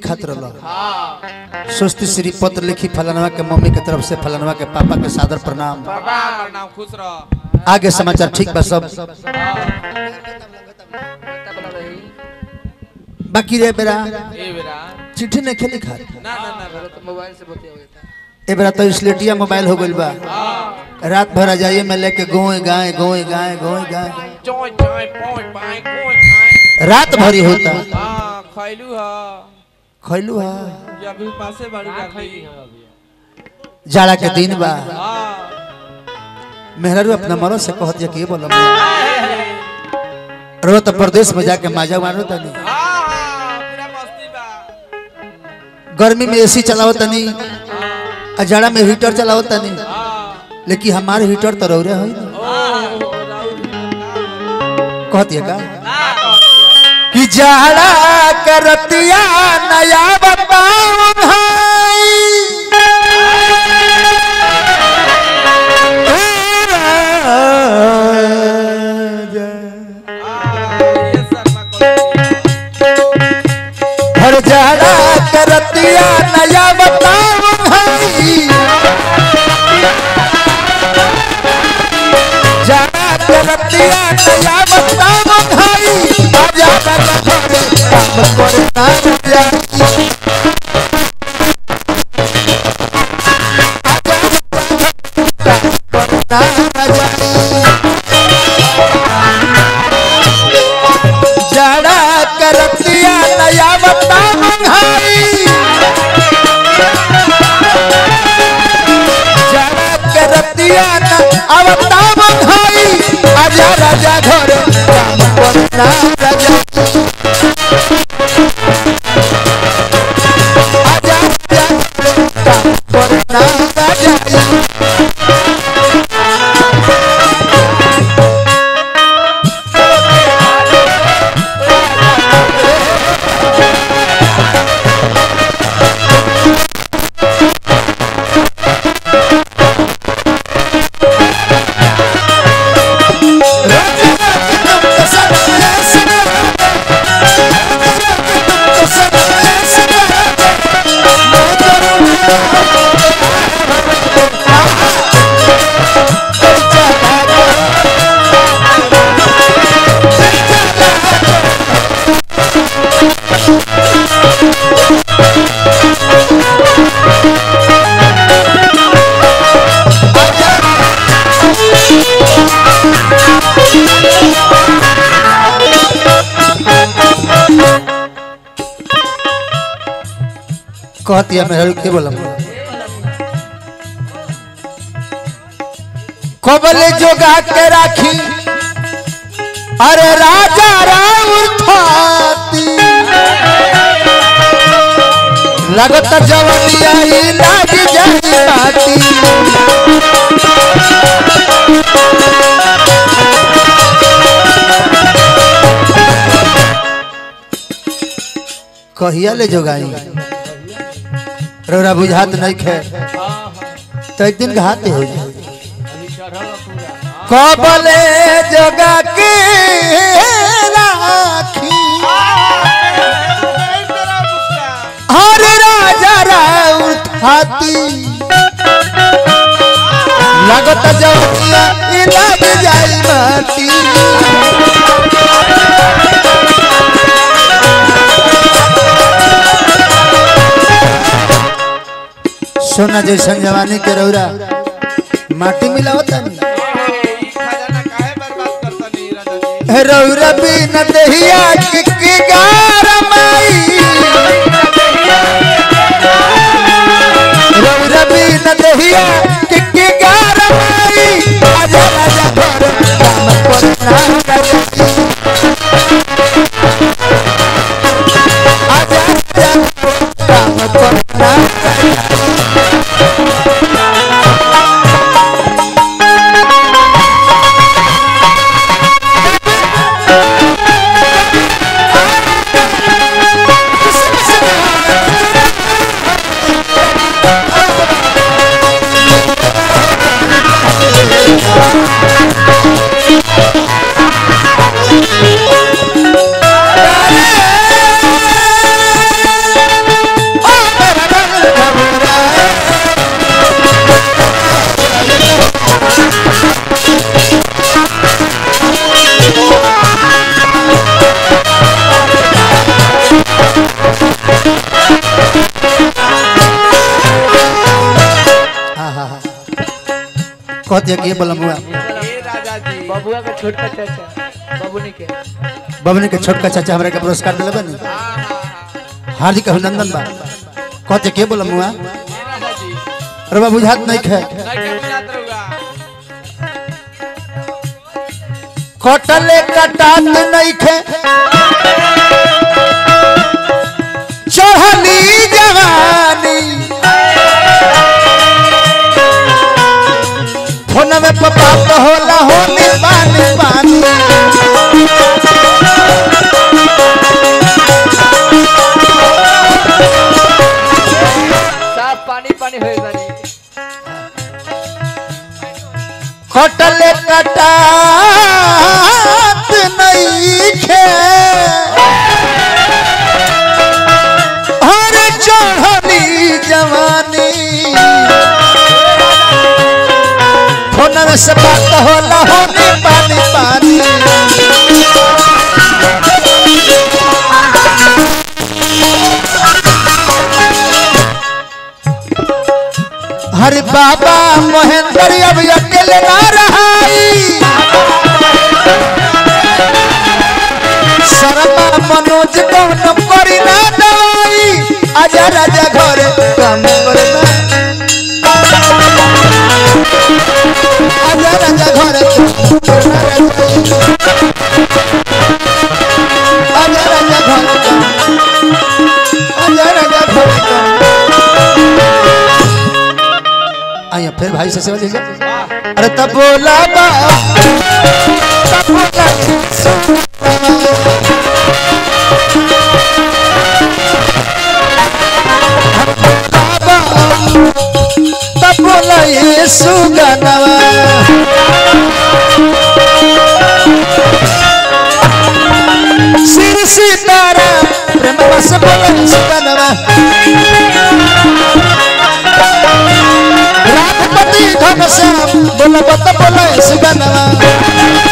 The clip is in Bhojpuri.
लिखत रहल स्वस्ति श्री पत्र लिखी फलनवा के मम्मी के तरफ से फलनवा के पापा के सादर प्रणाम प्रणाम प्रणाम खुश रह आगे समाचार ठीक बा सब बाकी रे बेरा ए बेरा चिट्ठी नहीं खेली खा ना ना ना ना मोबाइल से बतिया हुआ था ए बेरा तो स्लेटिया मोबाइल हो गइल बा रात भर आ जाइए मैं लेके गोए गाए गोए गाए गोए गाए चोय चोय पोय पाए कोय खाए रात भरी होता हां खैलू ह खैलू हा ये अभी पासे बाड़ी डाली जाड़ा के दिन बा हां मेहरारू अपना मरो से कहत कि बोलो रो तो प्रदेश में जाके माजा मारो तनी हां पूरा मस्ती बा गर्मी में एसी चलाओ तनी आ जाड़ा में हीटर चलाओ तनी हां लेकिन हमारे हीटर तो रौरे है ओ राउर कहती है का ना कि जाड़ा करतिया नया बताऊं ये शर्मा को हर जाड़ा करतिया नया बताऊं जाड़ा करतिया नया बताऊं आजा बाबा घरे काम करे ना जाई जड़ा करतिया नया बता मंगाई जड़ा करतिया न अवता मंगाई आजा राजा घर काम करना राजा आजा राजा काम करना राजा कहती है मेहर के बोला कबल जोगा के राखी अरे राजा राउर थाती लगत जवनिया ही लाग जाई बाती कहिया ले जोगाई रौरा बुझात नहीं खे तो एक दिन घाते हो जाए कबले जगा के राखी हर राजा राउर थाती लगत जवनिया ई लग जाई माटी सोना जैसन जवानी के रौरा माटी मिलावता नहीं खजाना काहे बर्बाद करता नहीं राजा जी रौरा बिन दहिया के के गार माई रौरा बिन दहिया के के गार माई आजा राजा घर काम करना राजा आजा राजा काम करना राजा कहते कि बोला मुआ ए राजा जी बबुआ का छोटका चाचा बबुनी के बबनी के छोटका चाचा हमरा के पुरस्कार दिले बनी हाँ हाँ हाँ हार्दिक अभिनंदन बा कहते के बोला मुआ ए राजा जी अरे बा बुझात नहीं खे नहीं के बुझात रहुआ कटले कटात नहीं खे चढ़ली जवानी फोन में पपा तो होला होली पानी पानी साफ पानी पानी हो जानी कटले कटात नहीं खे हर चढ़ली जवानी फोन में से बात होला होली पानी पानी हरे बाबा महेंद्र अब अकेले ना रहाई शर्मा मनोज कौन करी ना दवाई आजा राजा घर काम करना आजा राजा घर आजा राजा घर आजा राजा घर आइए फिर भाई से सेवा लीजिए अरे तब बोला बा तब बोला बाबा तब बोला ये सुगनवा सिर सितारा प्रेम बस बोला सुगनवा रामपति घनश्याम बोला बत बोला सुगनवा